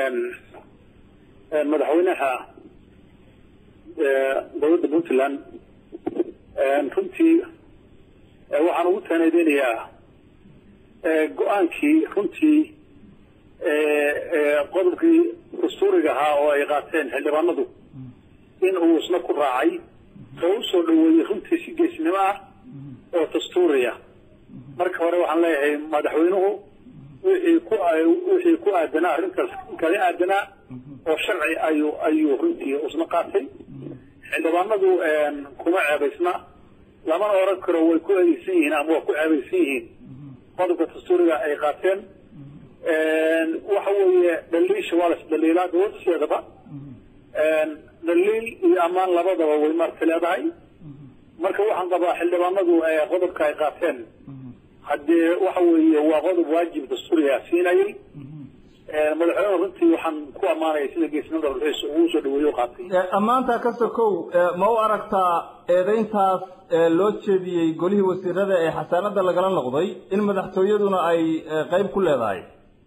madaxweynaha dowladda puntland runtii waxaan ugu taanadeynayaa go-aankii runtii qodobkii dastuuriga ahaa oo ay qaateen xildhibaanadu in uu isna ku raacay oo u soo dhaweeyey runtii si geesnimo ah oo dastuuriya marka hore waxaan leeyahay madaxweynuhu wixii ku wixii ku aadanaa arrintaas kaga aadanaa oo sharci ayuu ayuu runtii isna qaatay xildhibaanadu kuma ceebaysna lamana oran karo way ku eedeysan yihiin ama waa ku ceebaysan yihiin qodobka dastuuriga ay qaateen waxa weeye dhaliisha waa las dhaliilaa dowladasheedaba dhaliil iyo ammaan labadaba way marka leedahay marka waxaan qabaa xildhibaanadu qodobka ay qaateen haddee waxa weeye waa qodob waajib dastuuriga siinayay madaxweyne runtii waxaan ku ammaanaya sida geesnimada ruxiisa ugu soo dhaweeyo qaatay ammaanta ka sokow ma u aragtaa eedayntaas loo jeediyey golihii wasiirada ee xasaanada lagala noqday in madaxtooyaduna ay qeyb ku leedahay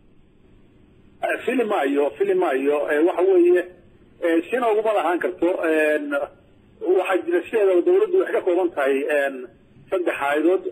fili maayo fili maayo waxa weeye sina uguma lahaan karto waxaa jira sideedaba dawladdu waxay ka kooban tahay saddex hay-adood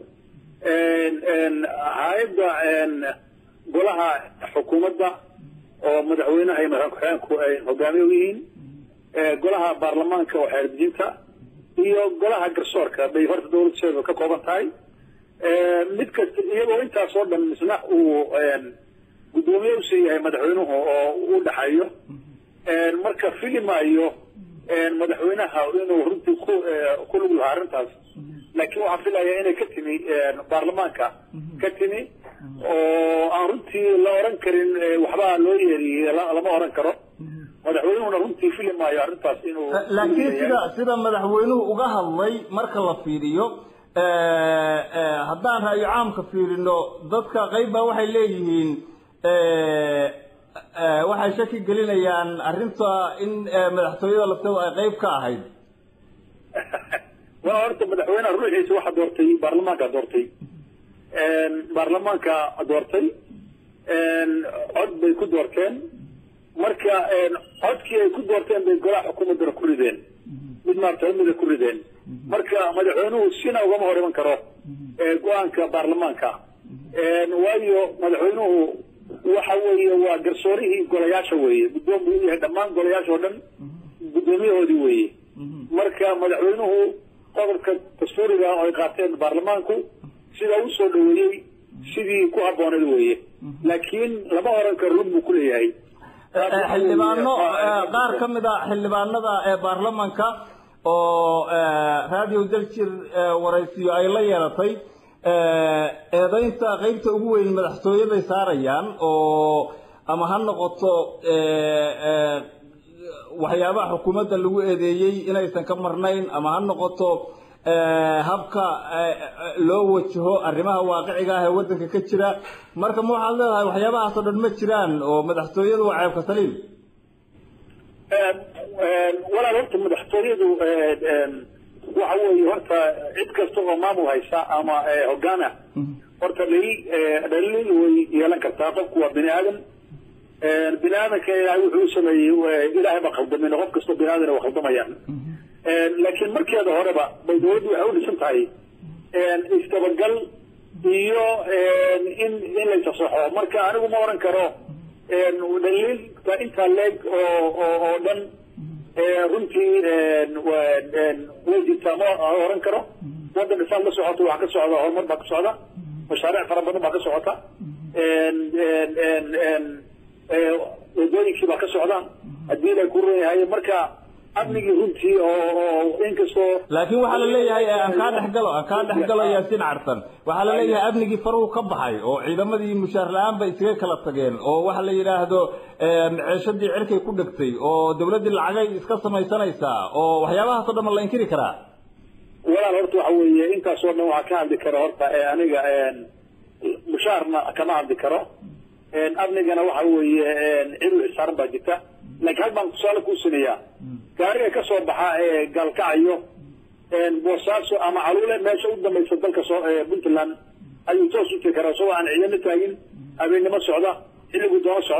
hay-adda golaha xukuumadda oo madaxweynaha iyo madaxweyne ku-xigeenku ay hogaamiye u yihiin golaha baarlamaanka oo xeerdejinta iyo golaha garsoorka bay horta dawladseedu ka kooban tahay mid kasta iyagoo intaas oo dhan misna uu guddoomiye usii yahay madaxweynuhu oo u dhaxeeyo marka fili maayo madaxweynaha inuu runtii ku ku lug lahaa arrintaas laakiin waxaan filayaa inay ka timi baarlamaanka ka timi oo aan runtii la oran karin waxbaa loo yeeriyey lama oran karo madaxweynuhuna runtii fili maayo arrintaas inuu laakiin sida sida madaxweynuhu uga hadlay marka la fiiriyo haddaan ra'yo caamka fiirino dadka qayb baa waxay leeyihiin waxay shaki gelinayaan arrinta in madaxtooyada lafteedu ay qayb ka ahayd waa horta madaxweynaha ruuxiisa waxaa doortay baarlamaanka doortay baarlamaanka doortay cod bay ku doorteen marka codkii ay ku doorteen bay golaha xukuumaddana ku rideen mid maarata mida ku rideen marka madaxweynuhu sina ugama hor iman karo go-aanka baarlamaanka waayo madaxweynuhu waxa weeye waa garsoorihii golayaasha weeye guddoon buu u yahay dhammaan golayaasha oo dhan guddoomiyahoodii weeye marka madaxweynuhu qodobka dastuuriga oo ay qaateen baarlamaanku sidaa u soo dhaweeyey sidii ku habbooneed weeye laakiin lama oran karo run buu ku leeyahay xildhibaano qaar ka mid a xildhibaanada ee baarlamanka oo radio daljir waraysiyo ay la yeelatay eedaynta qeybta ugu weyn madaxtooyaday saarayaan oo ama ha noqoto waxyaabaha xukuumadda lagu eedeeyey inaysan ka marnayn ama ha noqoto habka loo wajaho arrimaha waaqiciga ah ee waddanka ka jira marka ma waxaad leedahay waxyaabahaasoo dhan ma jiraan oo madaxtooyadu waa ceebka saliim walaal horta madaxtooyadu waxa weeye horta cid kasta oo maamul haysa ama hogaan ah horta dhaliil dhaliil way yeelan kartaa qofku waa bini aadan bini aadanka ilaahay wuxuu u sameeyey ilaahay ba khaldamin qof kastoo bini aadan waa khaldamayaan laakiin markeeda horeba bay dawladdu waxay u dhisan tahay istabagal iyo in in la isasaxo marka anigu ma oran karo dhaliilka intaa leeg oo oo oo dhan runtii way jirtaa ma oran karo waddan dhisaad la socoto waxaa ka socda horumar baa ka socda mashaariic fara badan baa ka socota wadooyinkii baa ka socda haddii la ku reeyahay marka amnigii runtii oo inkastoo laakiin waxaa la leeyahay aan kaa dhexgalo aan kaa dhexgalo yaasiin cartan waxaa la leeyahay amnigii faruu ka baxay oo ciidamadii mushaar la-aan bay isaga kala tageen oo waxa la yidhaahdo ceeshadii cirkay ku dhegtay oo dawladdii lacagay iska samaysanaysaa oo waxyaabahaasoo dhan ma la inkiri karaa walaal horta waxa weeye intaasoo dhan waxaa ka hadli kara horta aniga mushaarna kama hadli karo amnigana waxa weeye cid u xisaaran baa jirta laakiin hal baan tusaale kuu siinayaa gaariga ka soo baxa ee gaalkacayo boosaaso ama caluule meesha u dambaysa dalka soo puntland ayuu toos u tegi karaa isagoo aan ciidamo taagin habeennimo socda xilliguu doono socda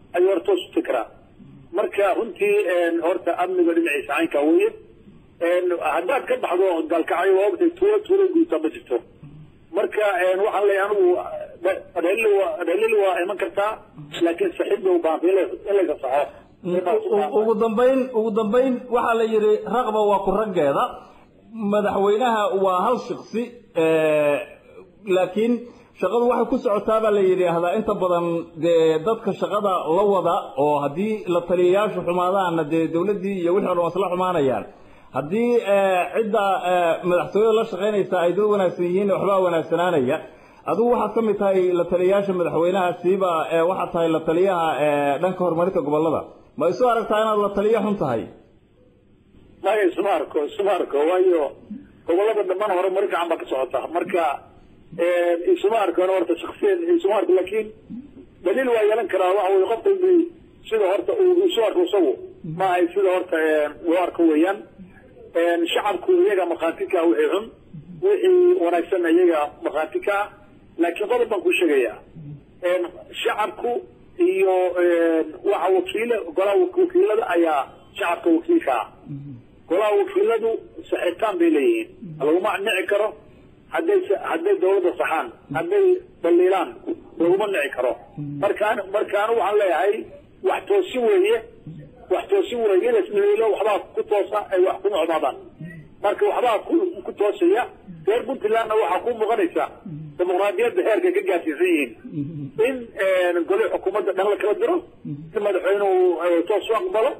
ayuu horta toos u tegi marka runtii horta amniga dhinaciisa caynkaa weye haddaad ka baxdo gaalkacyo waa ogtay tuulo tuulo guuta ma jirto marka waxaan leeyahay anigu dhalil waa iman kartaa laakiin saxiib bay u baahantay in laysa saxo ugu dambayn ugu dambayn waxaa la yidhi raqba waa ku raggeeda madaxweynaha waa hal shiksi laakiin shaqadu waxay ku socotaa baa la yidhaahdaa inta badan dee dadka shaqada la wada oo haddii la taliyayaashu xumaadaanna dee dawladdii iyo wixii o dhan wasla xumaanayaan haddii cidda madaxtooyada la shaqaynaysa ay dad wanaagsan yihiin waxbaa wanaagsanaanaya adigu waxaad ka mid tahay la taliyayaasha madaxweynaha siiba waxaad tahay la taliyaha dhanka horumarinta gobolada ma isu aragtaa inaad la taliya xun tahay maya isuma arko isuma arko waayo gobolada dhammaan horumarin fiican baa ka socota marka isuma arko horta shaksiyan isuma arko laakiin daliil waa yeelan karaa waxa weye qofka sida horta uu isu arko isagu ma ahay sida horta uu arko weeyaan shacabku iyaga markhaati ka wixii xun wixii wanaagsan iyaga markhaati ka laakiin qodob baan ku sheegaya shacabku iyo waxa wakiil golaha wakiilada ayaa shacabka wakiilka ah golaha wakiiladu saxitaan bay leeyihiin laguma nici karo hadday hadday dawladda saxaan hadday daliilaan laguma nici karo markaan markaanu waxaan leeyahay wax toosin weeye wax toosin weeye in lasdaliilo waxbaa ku toosa ay wax ku mucdaadaan marka waxbaa ku ku toosaya reer puntlandna waxaa ku muuqanaysa dimuqraadiyadda heerkay ka gaarsiisan yihiin in gole xukuumadda dhan la kala diro si madaxweynuhu toos u aqbalo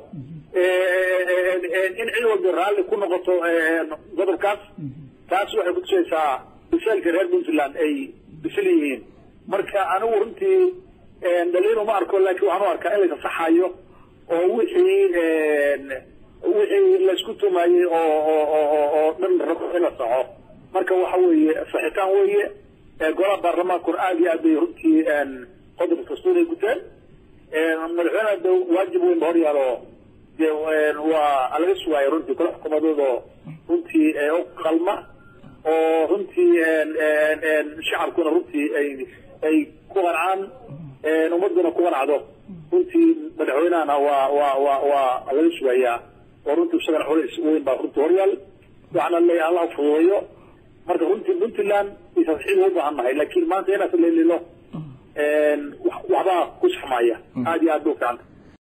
in cid walba raalli ku noqoto qodobkaas taas waxay kutusaysaa biseelka reer puntland ay bisil yihiin marka anigu runtii daliil uma arko laakiin waxaan u arkaa in laysa saxayo oo wixii wixii laysku tumayey oo oo dhan rabo in la saxo marka waxa weeye saxitaan weeye golaha baarlamaankuna aada iyo aad bay runtii qodobka dastuuray guteen madaxweyneha de waajib weyn ba hor yaalo de waa laga sugaayo runtii golaha xukuumadood oo runtii u qalma oo runtii shacabkuna runtii ay ay ku qancaan ummaduna ku qancdo runtii madaxweynahana waa waa waa waa laga sugayaa oo runtii isagana culays weyn baa runtii horyaal waxaana leeyahay allah fududeeyo marka runtii puntland isaxiib u baahan nahay laakiin maanta inaas leelilo waxbaa ku saxmaya aada iyo aad ba u ficanta